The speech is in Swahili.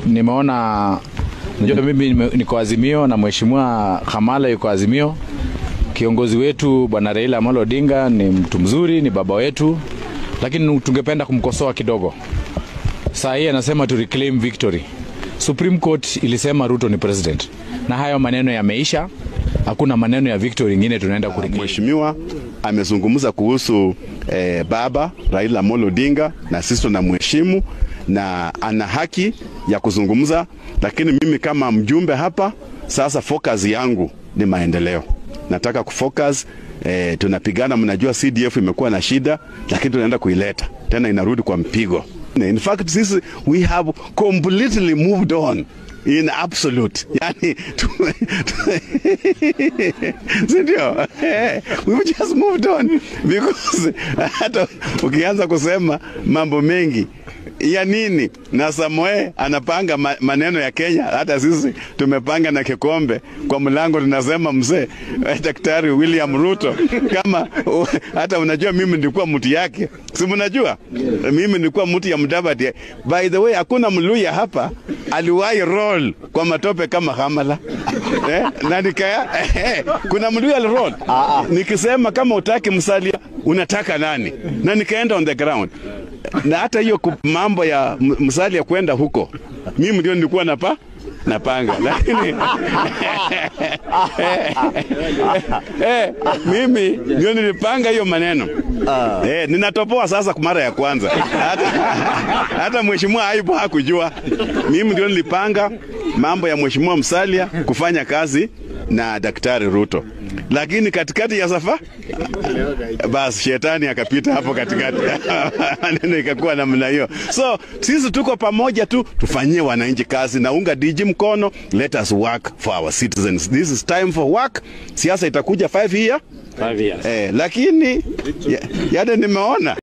nimeona najua mimi nime- niko Azimio na mheshimiwa Kamala yuko Azimio. Kiongozi wetu bwana Raila Amolo Odinga ni mtu mzuri, ni baba wetu, lakini tungependa kumkosoa kidogo. Saa hii anasema tu reclaim victory. Supreme Court ilisema Ruto ni president, na hayo maneno yameisha. Hakuna maneno ya victory ingine tunaenda kureclaim. Mheshimiwa amezungumza kuhusu eh, baba Raila Amolo Odinga na sisi tunamheshimu na ana haki ya kuzungumza, lakini mimi kama mjumbe hapa sasa, focus yangu ni maendeleo. Nataka kufocus eh, tunapigana, mnajua CDF imekuwa na shida, lakini tunaenda kuileta tena, inarudi kwa mpigo. In fact sisi we have completely moved on in absolute yani tu- tu- sindio we've just moved on because hata ukianza kusema mambo mengi ya nini na Samoe anapanga ma- maneno ya Kenya, hata sisi tumepanga na kikombe kwa mlango, tunasema mzee eh, Daktari William Ruto, kama uh, hata unajua mimi nilikuwa mtu yake, si mnajua mimi nilikuwa mtu ya Mudavadi. By the way, hakuna Mluya hapa aliwahi roll kwa matope kama Hamala eh, na nikaya eh, kuna Mluya aliroll nikisema kama utaki msalia unataka nani, na nikaenda on the ground na hata hiyo ku- mambo ya m- Musalia kwenda huko, mimi ndio nilikuwa napa napanga, lakini eh, mimi ndio nilipanga hiyo maneno eh, ninatopoa sasa kwa mara ya kwanza. Hata, hata mheshimiwa Aibu hakujua, mimi ndio nilipanga mambo ya mheshimiwa Musalia kufanya kazi na Daktari Ruto, lakini katikati ya safa basi shetani akapita hapo katikati, maneno ikakuwa namna hiyo. So sisi tuko pamoja tu, tufanyie wananchi kazi na unga diji mkono, let us work for our citizens. This is time for work. Siasa itakuja 5 year Five years. eh, lakini ya- yale nimeona